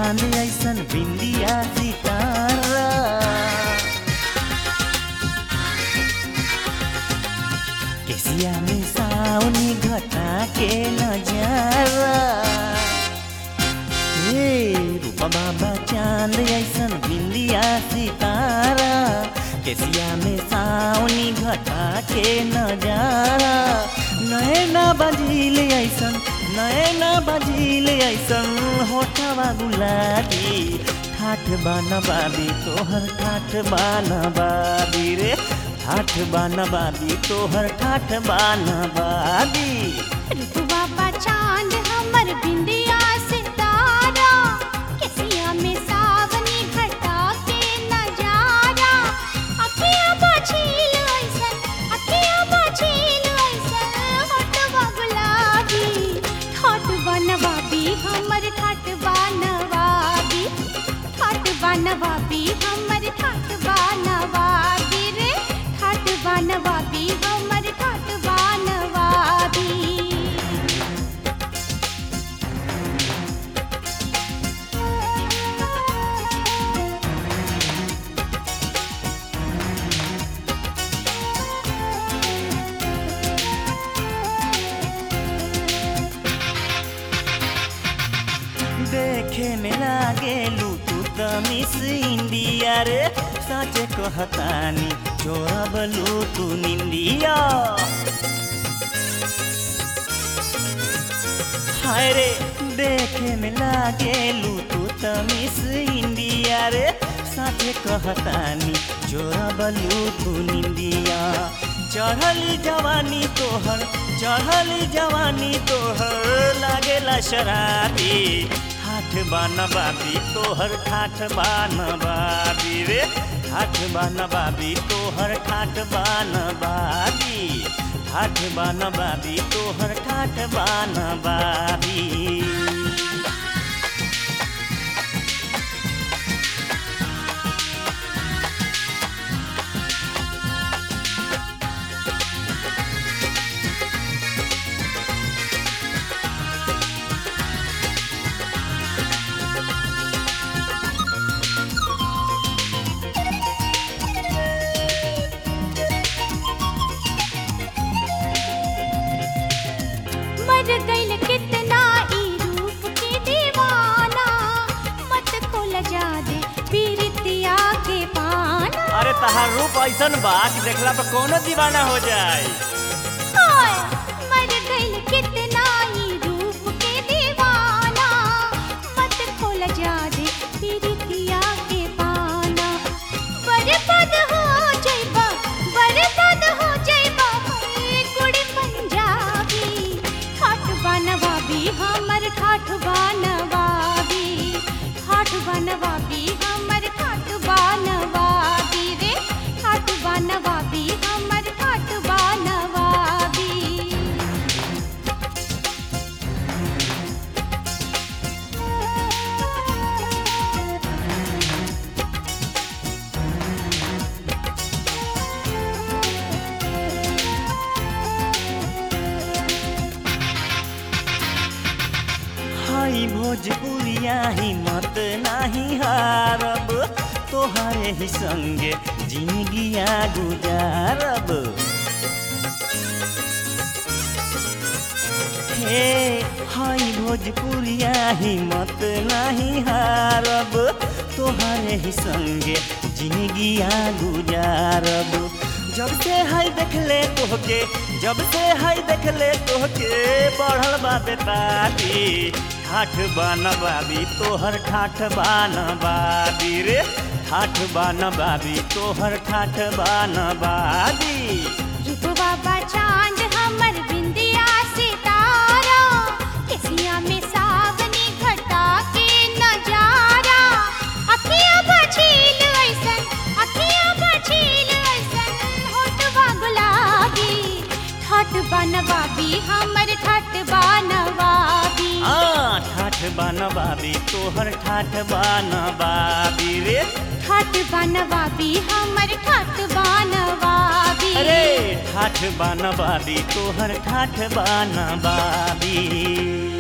चांद ऐसन बिंदिया सितारा केसिया में सावनी घटा के नजारा हे रूपा बाबा चांद ऐसन बिंदिया सितारा केसिया में सावनी घटा के नजारा नैना बजील ऐसन नैना बजील ऐसन होठवा गुलाबी ठाठ बनबाबी तोहर ठाठ बनबाबी रे ठाठ बनबाबी तोहर ठाठ बनबाबी रुतबा बा चांद हमर बिंदिया सितारा केसिया में सावनी घटा के नजारा अखियां बझील ऐसन अखियां बझील ऐसन होठवा गुलाबी ठाट बनवाबी हमर ठाट बनवाबी ठाट बनवाबी हमर ठाट बनवाबी रे ठाट बनवाबी हमर ठाट बनवाबी देखे में लागेलू तू त मिस इंडिया रे सच कहतानी चोरबलू तू निंदिया हाय रे देखे में लागेलू तू त मिस इंडिया रे सच कहतानी चोरबलू तू निंदिया चढ़ली जवानी तोहर चढ़ली जवानी तोहर लागेला शराबी ठाठ बनबाबी तोहर ठाठ बनबाबी रे ठाठ बनबाबी तोहर ठाठ बनबाबी ठाठ बनबाबी तोहर ठाठ बनबाबी मर गइल कितना ई रूप के दीवाना मत खोल जा दे पीरितिया के पाना अरे तहार रूप ऐसन बा कि देखला पर कोनो दीवाना हो जाए हाय मर गइल कितना ई रूप के दीवाना मत खोल जा दे पीरितिया के पाना बर्बाद हो जाइबा बर्बाद हो जाइबा हे गुड़ी पंजाबी ठाठ बनवाबी हमर ठाठ बनवाबी ठाठ बनवाबी हमर ठाठ बनवाबी रे ठाठ बनवाबी हमर ठाठ बनवाबी हाई भोजपुरिया हिम्मत नाही हारब तोहरे ही संगे जिंदगिया गुजारब हे हाई भोजपुरिया हिम्मत नाही हारब तोहरे ही संगे जिंदगिया गुजारब जब से हाय देखले तोहके जब से हाय देखले तोहके बढ़ल बा बेतारी ठाठ बनबाबी तोहर ठाठ बनबाबी रे ठाठ बनबाबी तोहर ठाठ बनबाबी रुतबा बा चांद हमर बिंदिया सितारा केसिया में सावनी घटा के नजारा अखियां बझील ऐसन अखियां बझील ऐसन होठवा गुलाबी ठाठ बनवाबी हमर ठाठ बनवाबी आ ठाठ बनबाबी तोहर ठाठ बनबाबी रे ठाठ बनवाबी हमर ठाठ बनवाबी अरे ठाठ बनबाबी तोहर ठाठ बनबाबी